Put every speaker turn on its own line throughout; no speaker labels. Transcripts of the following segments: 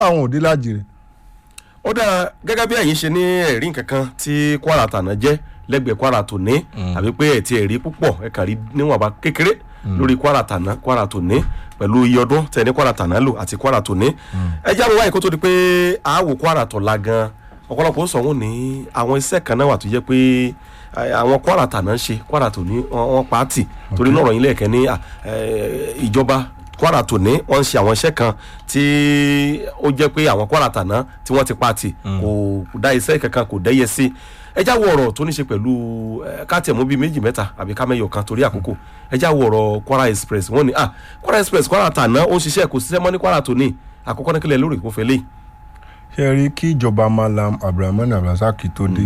àwọn òde lájì rẹ̀
ó dáa gẹ́gẹ́ bí ẹ̀yin ṣe ní ẹ̀rí nkankan tí kwara tàná jẹ́ lẹ́gbẹ̀ẹ́ kwara tòní àbí pé ẹ̀ ti ẹ̀rí púpọ̀ ẹ̀ kàn rí níwọ̀nba kékeré lórí kwara tàná kwara tòní pẹ̀lú iye ọdún tẹ̀ ní kwara tàná lò àti kwara tòní ẹ jáwé wáyé kó tó di pé àáwò kwara tọ̀la gan ọ̀pọ̀lọpọ̀ sọ wọn ní àwọn iṣẹ́ kan náà wà tó jẹ́ pé eh, àwọn kwara tàná ń ṣe kwara tòní wọn wọn pa á tì torí náà ọ̀rọ̀ yín lẹ́ẹ̀kẹ́ ní ah, eh, ìjọba kwara tòní wọ́n ń ṣe àwọn iṣẹ́ kan tí ó jẹ́ pé àwọn kwara tàná tí wọ́n ti pa tì kò dá iṣẹ́ kankan kò dẹ́yẹ sí ẹ já wo ọ̀rọ̀ tó ní ṣe pẹ̀lú eh, ká tiẹ̀ mú bíi méjì mẹ́ta àbí ká mẹ́yọ̀ kan torí àkókò ẹ já wo ọ̀rọ̀ kwara express wọ́n ní ah kwara express kwara tàná ó ń ṣiṣẹ́ kò ṣiṣẹ́ mọ́ ní kwara tòní àkọ́kọ́ ní kílẹ̀ lórí kò fẹ́ léyìí
ṣe rí kí ìjọba malam abdulrahman abdulrasaq tó dé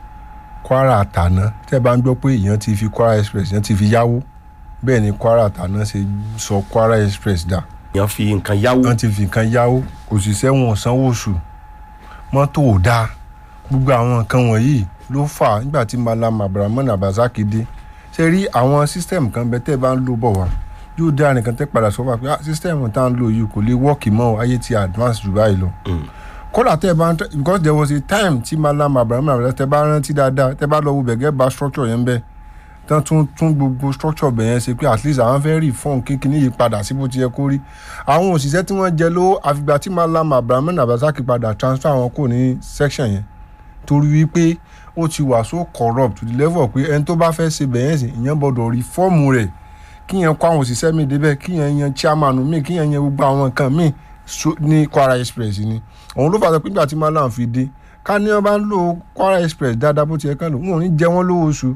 kwara tàná tẹ́ bá ń gbọ́ pé èèyàn ti fi kwara express èèyàn ti fi yáwó bẹ́ẹ̀ ni kwara tàná ṣe sọ kwara express dà
èèyàn fi nǹkan yáwó
wọ́n ti fi nǹkan yáwó òṣìṣẹ́ wọn ò sanwó oṣù mọ́tò ò dáa gbogbo àwọn nǹkan wọ̀nyí ló fà á nígbà tí malam abdulrahman abdulrasaq dé ṣe rí àwọn system kan bẹ tẹ́ bá ń lò bọ̀ wá yóò dá nìkan tẹ́ padà sọ fún wa pé ah, system tá à ń lò yìí kò lè wọ́ọ̀kì mọ́ o, ayé ti advance jù báyìí lọ kódà tẹ́ ẹ bá ń tẹ́ because there was a time tí malam abraham abdulrasaq tẹ́ bá rántí dáadáa tẹ́ bá lọ wo bẹ̀gẹ́ bá structure yẹn bẹ́ẹ̀ tán tún tún gbogbo structure bẹ̀ yẹn ṣe pé at least àwọn fẹ́ reform kíkiní yìí padà sí bó ti yẹ kó rí àwọn òṣìṣẹ́ tí wọ́n jẹ lówó àfìgbà tí malam abraham abdulrasaq padà transfer wọn kò ní section yẹn torí wípé ó ti wà so corrupt to the level pé ẹni tó bá fẹ́ ṣe bẹ̀yẹn sí ìyẹn gbọ́dọ̀ reform rẹ̀ kíyẹn kó àwọn òṣìṣẹ́ mi débẹ̀ kíyẹn yan chairman mi kíyẹn yan gbogbo àwọn nǹkan mi so- ní kwara express ni òun ló fà sọ pé nígbà tí malam fi dé ká ní wọn bá ń lo kwara express dáadáa bó ti yẹ kán lò wọn ò ní jẹ wọn lówó oṣù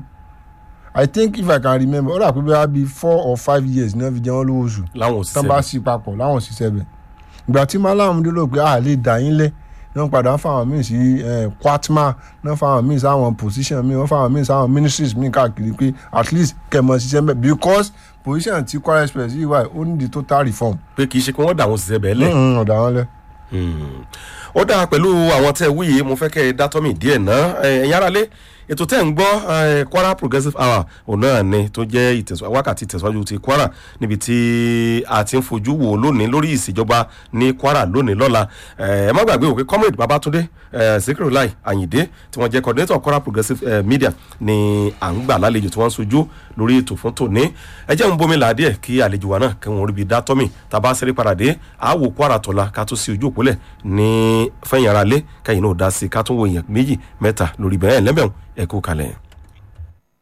i think if i can remember ó dà pé bẹ́ẹ̀ bí four or five years ní wọ́n fi jẹ wọn lówó oṣù
láwọn
tán bá
òṣìṣẹ́
sí papọ̀ láwọn òṣìṣẹ́ bẹ̀ ìgbà tí malam dé ló pé a lè dà yín lẹ̀ ní wọ́n padà ń fáwọn míì sí eh, kwatma ní wọ́n fáwọn míì sáwọn position míì wọ́n fáwọn míì sáwọn ministries míì káàkiri pé at least kẹmọ ṣiṣẹ́ mẹ́ because position tí kwara express yìí wà ó ní the total reform.
pé kì í ṣe pé wọ́n dà àwọn òṣìṣẹ́ bẹ́ẹ̀ lẹ̀
Mm, ọ̀dà wọn lẹ.
ó dáa pẹ̀lú àwọn tẹ́ ẹ wúyè mo fẹ́ kẹ́ ẹ dátọ́mì díẹ̀ ná ẹ̀yin aráalé ètò tẹ́ ń gbọ́ eh, kwara progressive hour òun náà ni tó jẹ́ ìtẹ̀síwájú wákàtí ìtẹ̀síwájú ti kwara níbi tí a ti ń fojú wò lónìí lórí ìṣèjọba ní kwara lónìí lọ́la Eh, ẹ má gbàgbé òkè comrade babatunde eh, sikirulai ayinde tí wọ́n jẹ́ coordinator kwara progressive eh, media ni à ń gbà lálejò tí wọ́n ń sojú lórí ètò fún tòní ẹ jẹ́ ń bomi làádìẹ̀ kí àlejò wa náà kí wọ́n rí bi dátọ́mì tàbá sẹ́rí padà dé àwò kwara tọ̀la ká tó sí ojú òpólẹ̀ ní fẹ́yìn ara lé kẹ́yìn náà dá sí i ká tún wo èèyàn méjì mẹ́ta lórí bẹ́ẹ̀ lẹ́bẹ̀ẹ́ ẹ̀kú kalẹ̀.